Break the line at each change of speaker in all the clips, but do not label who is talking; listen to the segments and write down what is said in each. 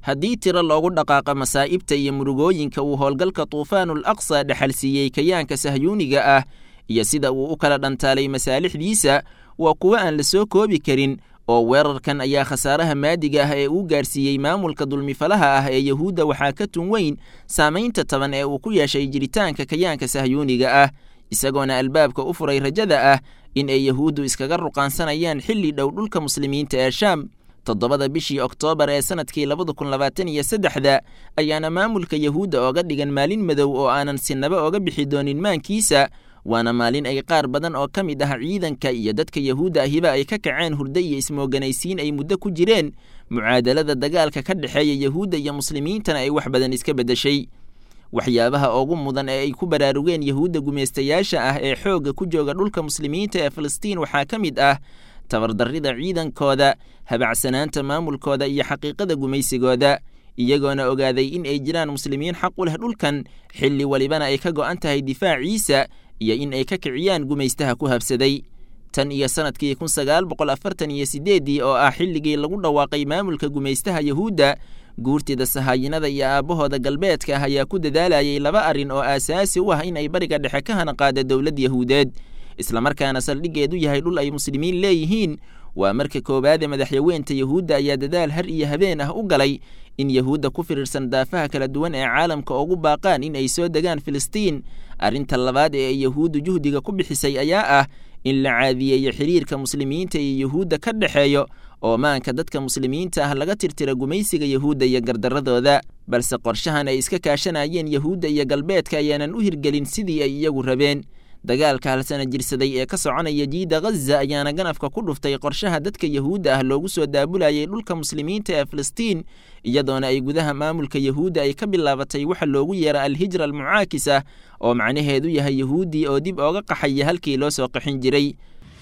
haddii tiro loogu dhaqaaqa masaa'ibta iyo murugooyinka uu howlgalka tuufaanul aqsa dhexalsiiyey kayaanka sahyuuniga ah iyo sida uu u kala dhantaalay masaalixdiisa waa kuwo aan la soo koobi karin oo weerarkan ayaa khasaaraha maadiga ah ee uu gaarsiiyey maamulka dulmifalaha ah ee yahuudda waxaa ka tun weyn saamaynta taban ee uu ku yeeshay jiritaanka kayaanka sahyuuniga ah isagoona albaabka u furay rajada ah in ay yahuuddu iskaga ruqaansanayaan xilli dhow dhulka muslimiinta ee shaam toddobada bishii oktoobar ee sannadkii labada kun labaatan iyo saddexda ayaana maamulka yahuudda ooga dhigan maalin madow oo aanan sinaba oga bixi doonin maankiisa waana maalin ay qaar badan oo ka mid ah ciidanka iyo dadka yahuudda ahiba ay ka kaceen hurdo iyo ismooganaysiin ay muddo ku jireen mucaadalada dagaalka ka dhexeeya yahuudda iyo muslimiintana ay wax badan iska beddeshay waxyaabaha ugu mudan ee ay ku baraarugeen yahuudda gumaystayaasha ah ee xoogga ku jooga dhulka muslimiinta ee falastiin waxaa ka mid ah tabardarrida ciidankooda habacsanaanta maamulkooda iyo xaqiiqada gumaysigooda iyagoona ogaaday in ay jiraan muslimiin xaq u leh dhulkan xilli walibana ay ka go'an tahay difaaciisa iyo in ay ka kiciyaan gumaystaha ku habsaday tan iyo sannadkii kun sagaal boqol afartan iyo siddeeddii oo ah xilligii lagu dhawaaqay maamulka gumaystaha yahuudda guurtida sahaayinada iyo aabbahooda galbeedka ah ayaa ku dadaalayay laba arrin oo aasaasi u ah in ay bariga dhexe ka hanaqaada dowlad yahuudeed islamarkaana saldhiggeedu yahay dhul ay muslimiin leeyihiin waa marka koowaade madaxyaweynta yahuudda ayaa dadaal har iyo habeen ah u galay in yahuudda ku firirsan daafaha kala duwan ee caalamka ugu baaqaan in ay soo degaan filistiin arrinta labaad ee ay yahuuddu juhdiga ku bixisay ayaa ah in la caadiyeeyo xiriirka muslimiinta iyo yahuudda ka dhexeeyo oo maanka dadka muslimiinta ah laga tirtira gumaysiga yahuudda iyo gardarradooda balse qorshahan ay iska kaashanayeen yahuudda iyo galbeedka ayaanan u hirgelin sidii ay iyagu rabeen dagaalka halsana jirsaday ee ka soconaya jiida ghaza ayaana ganafka ku dhuftay qorshaha dadka yahuudda ah loogu soo daabulayay dhulka muslimiinta ee filistiin iyadoona ay gudaha maamulka yahuudda ay ka bilaabatay waxa loogu yeera alhijra almucaakisa oo macnaheedu yahay yahuuddii oo dib ooga qaxaya halkii loo soo qaxin jiray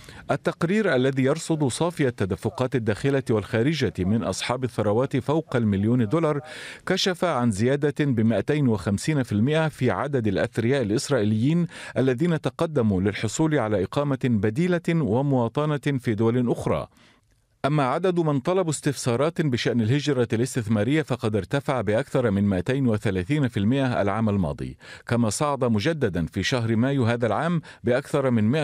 التقرير الذي يرصد صافي التدفقات الداخلة والخارجة من أصحاب الثروات فوق المليون دولار كشف عن زيادة ب 250% في عدد الأثرياء الإسرائيليين الذين تقدموا للحصول على إقامة بديلة ومواطنة في دول أخرى. أما عدد من طلبوا استفسارات بشأن الهجرة الاستثمارية فقد ارتفع بأكثر من 230% العام الماضي، كما صعد مجددا في شهر مايو هذا العام بأكثر من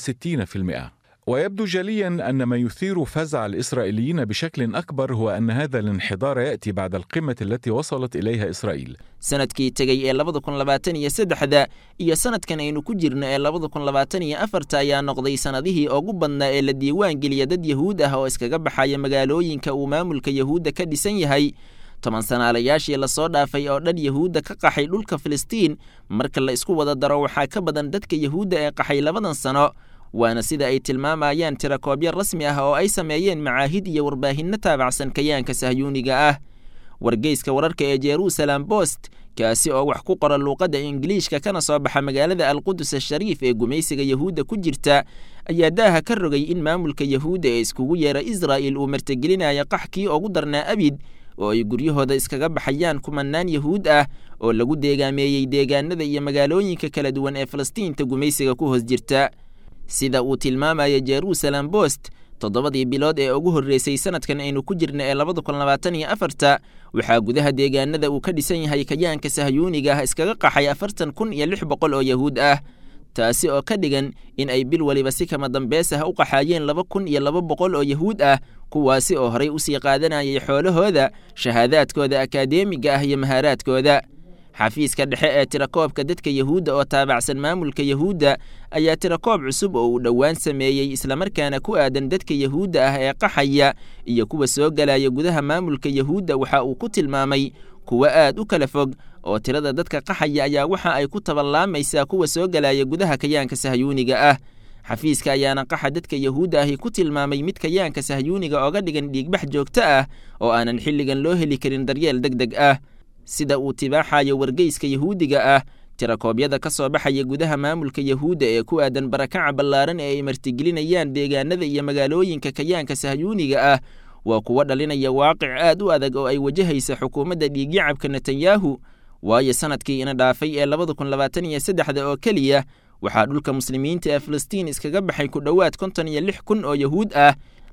160%. ويبدو جليا ان ما يثير فزع الاسرائيليين بشكل اكبر هو ان هذا الانحدار ياتي بعد القمه التي وصلت اليها اسرائيل.
sanadkii tegey ee labada kun labaatan iyo saddexda iyo sanadkan aynu ku jirno ee labada kun labaatan iyo afarta ayaa noqday sanadihii ugu badnaa ee la diiwaan geliya dad yahuud ah oo iskaga baxaya magaalooyinka uu maamulka yahuudda ka dhisan yahay toban sanaalayaashii lasoo dhaafay oo dhan yahuudda ka qaxay dhulka filistiin marka la isku wada daro waxaa ka badan dadka yahuudda ee qaxay labadan sano waana sida ay tilmaamayaan tirakoobyo rasmi ah oo ay sameeyeen macaahid iyo warbaahinno taabacsan kayaanka sahyuuniga ah wargeyska wararka ee jerusalem bost kaasi oo wax ku qora luuqadda ingiliishka kana soo baxa magaalada alqudus ashariif ee gumaysiga yahuudda ku jirta ayaa daaha ka rogay in maamulka yahuudda ee iskugu yeera israa'il uu martigelinayo qaxkii ugu darnaa abid oo ay guryahooda iskaga baxayaan kumanaan yahuud ah oo lagu deegaameeyey deegaanada iyo magaalooyinka kala duwan ee falastiinta gumaysiga ku hoos jirta sida uu tilmaamaya jerusalem bost toddobadii bilood ee ugu horreysay sanadkan aynu ku jirna ee labada kun labaatan iyo afarta waxaa gudaha deegaanada uu ka dhisan yahay kayaanka sahyuuniga ah iskaga qaxay afartan kun iyo lix boqol oo yahuud ah taasi oo ka dhigan in ay bil waliba si kama dambeys ah u qaxaayeen laba kun iyo laba boqol oo yahuud ah kuwaasi oo horay usii qaadanayay xoolahooda shahaadaadkooda akadeemiga ah iyo mahaaraadkooda xafiiska dhexe ee tirakoobka dadka yahuudda oo taabacsan maamulka yahuudda ayaa tirakoob cusub oo uu dhowaan sameeyey islamarkaana ku aadan dadka yahuudda ah ee qaxaya iyo kuwa soo galaya gudaha maamulka yahuudda waxa uu ku tilmaamay kuwo aad u kala fog oo tirada dadka qaxaya ayaa waxa ay ku taballaamaysaa kuwa soo galaya gudaha kayaanka sahyuuniga ah xafiiska ayaana qaxa dadka yahuudda ahi ku tilmaamay mid kayaanka sahyuuniga ooga dhigan dhiigbax joogto ah oo aanan xilligan loo heli karin daryeel deg deg ah sida uu tibaaxayo wargeyska yahuudiga ah tirakoobyada ka soo baxaya gudaha maamulka yahuudda ee ku aadan barakaca ballaaran ee ay martigelinayaan deegaanada iyo magaalooyinka kayaanka sahyuuniga ah waa kuwo dhalinaya waaqic aad u adag oo ay wajahaysa xukuumadda dhiigyacabka netanyahu waayo sanadkii ina dhaafay ee labada kun labaatan iyo saddexda oo keliya waxaa dhulka muslimiinta ee filistiin iskaga baxay ku dhowaad konton iyo lix kun oo yahuud ah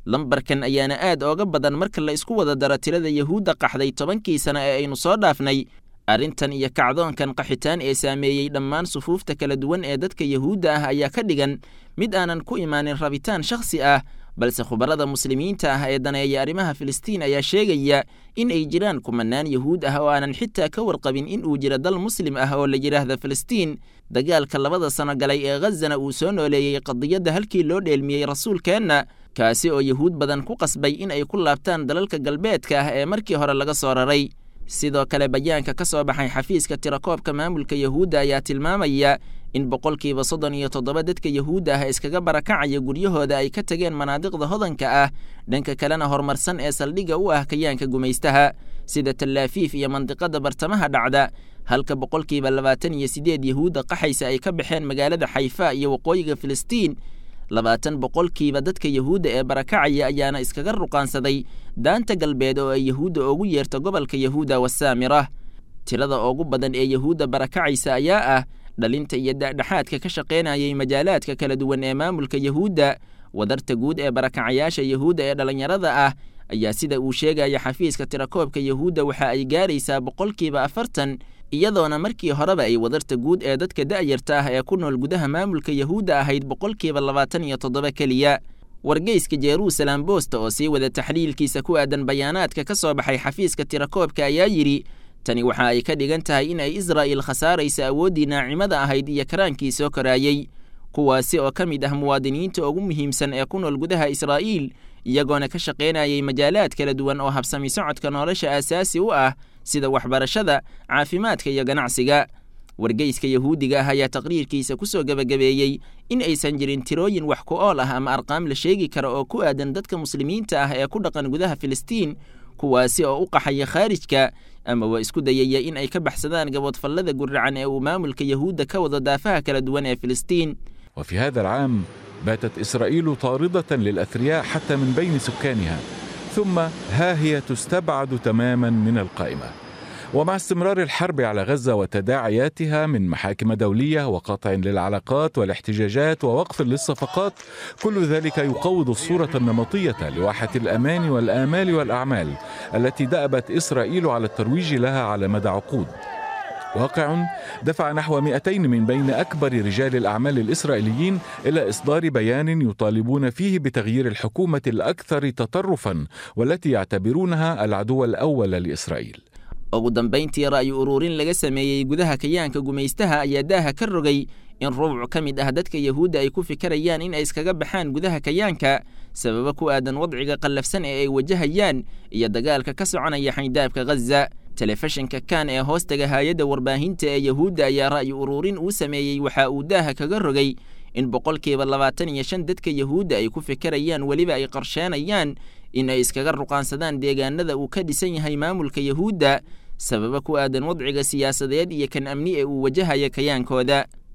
lambarkan ayaana aad ooga badan marka la isku wada daro tirada yahuudda qaxday tobankii sano ee aynu soo dhaafnay arrintan iyo kacdoonkan qaxitaan ee saameeyey dhammaan sufuufta kala duwan ee dadka yahuudda ah ayaa ka dhigan mid aanan ku imaanin rabitaan shakhsi ah balse khubarada muslimiinta ah ee daneeya arrimaha filistiin ayaa sheegaya in ay jiraan kumanaan yahuud ah oo aanan xitaa ka warqabin in uu jiro dal muslim ah oo la yidhaahda filistiin dagaalka labada sano galay ee khazana uu soo nooleeyey qadiyadda halkii loo dheelmiyey rasuulkeenna kaasi oo yahuud badan ku qasbay in ay ku laabtaan dalalka galbeedka ah ee markii hore laga soo raray sidoo kale bayaanka ka soo baxay xafiiska tirakoobka maamulka yahuudda ayaa tilmaamaya in boqolkiiba soddon iyo toddoba dadka yahuudda ah iskaga barakacaya guryahooda ay ka tageen manaadiqda hodanka ah dhanka kalena horumarsan ee saldhigga u ah kayaanka gumaystaha sida tallaafiif iyo mandiqada bartamaha dhacda halka boqolkiiba labaatan iyo siddeed yahuudda qaxaysa ay ka baxeen magaalada xayfa iyo waqooyiga filistiin labaatan boqolkiiba dadka yahuudda ee barakacaya ayaana iskaga ruqaansaday daanta galbeed oo ay yahuudda ugu yeerto gobolka yahuuda wasaamira tirada ugu badan ee yahuudda barakacaysa ayaa ah dhalinta iyo dhexdhexaadka ka shaqaynayay majaalaadka kala duwan ee maamulka yahuudda wadarta guud ee barakacayaasha yahuudda ee dhallinyarada ah ayaa sida uu sheegaya xafiiska tirakoobka yahuudda waxa ay gaaraysaa boqolkiiba afartan iyadoona markii horeba ay wadarta guud ee dadka da'yarta ah ee ku nool gudaha maamulka yahuudda ahayd boqolkiiba labaatan iyo toddoba keliya wargeyska jeruusalem boosta oo sii wada taxliilkiisa ku aadan bayaanaadka ka soo baxay xafiiska tirakoobka ayaa yidhi tani waxa ay ka dhigan tahay in ay israa'il khasaaraysa awooddii naacimada ahayd iyo karaankii soo koraayey kuwaasi oo ka mid ah muwaadiniinta ugu muhiimsan ee ku nool gudaha israa'iil iyagoona ka shaqaynayay majaalaad kala duwan oo habsami socodka nolosha aasaasi u ah sida waxbarashada caafimaadka iyo ganacsiga wargeyska yahuudiga ah ayaa taqriirkiisa ku soo gebagabeeyey in aysan jirin tirooyin wax ku ool ah ama arqaam la sheegi kara oo ku aadan dadka muslimiinta ah ee ku dhaqan gudaha filistiin kuwaasi oo u qaxaya khaarijka ama waa isku dayaya in ay ka baxsadaan gaboodfallada guracan ee uu maamulka yahuudda ka wado daafaha kala duwan ee filistiin
وفي هذا العام باتت إسرائيل طاردة للأثرياء حتى من بين سكانها ثم ها هي تستبعد تماما من القائمة ومع استمرار الحرب على غزة وتداعياتها من محاكم دولية وقطع للعلاقات والاحتجاجات ووقف للصفقات كل ذلك يقوض الصورة النمطية لواحة الأمان والآمال والأعمال التي دأبت إسرائيل على الترويج لها على مدى عقود واقع دفع نحو 200 من بين أكبر رجال الأعمال الإسرائيليين إلى إصدار بيان يطالبون فيه بتغيير الحكومة الأكثر تطرفا والتي يعتبرونها العدو الأول لإسرائيل
ugu dambayntii ra'yi ururin laga sameeyey gudaha kayaanka gumaystaha ayaa daaha ka rogay in rubuc ka mid ah dadka yahuudda ay ku fikirayaan in ay iskaga baxaan gudaha kayaanka sababo ku aadan wadciga qallafsan ee ay wajahayaan iyo dagaalka ka soconaya xaydaabka ghaza telefishinka kan ee hoostaga hay-adda warbaahinta ee yahuudda ayaa ra'yi ururin uu sameeyey waxa uu daaha kaga rogay in boqolkiiba labaatan iyo shan dadka yahuudda ay ku fikirayaan weliba ay qorsheenayaan in ay iskaga ruqaansadaan deegaanada uu ka dhisan yahay maamulka yahuudda sababa ku aadan wadciga siyaasadeed iyo kan amni ee uu wajahaya kayaankooda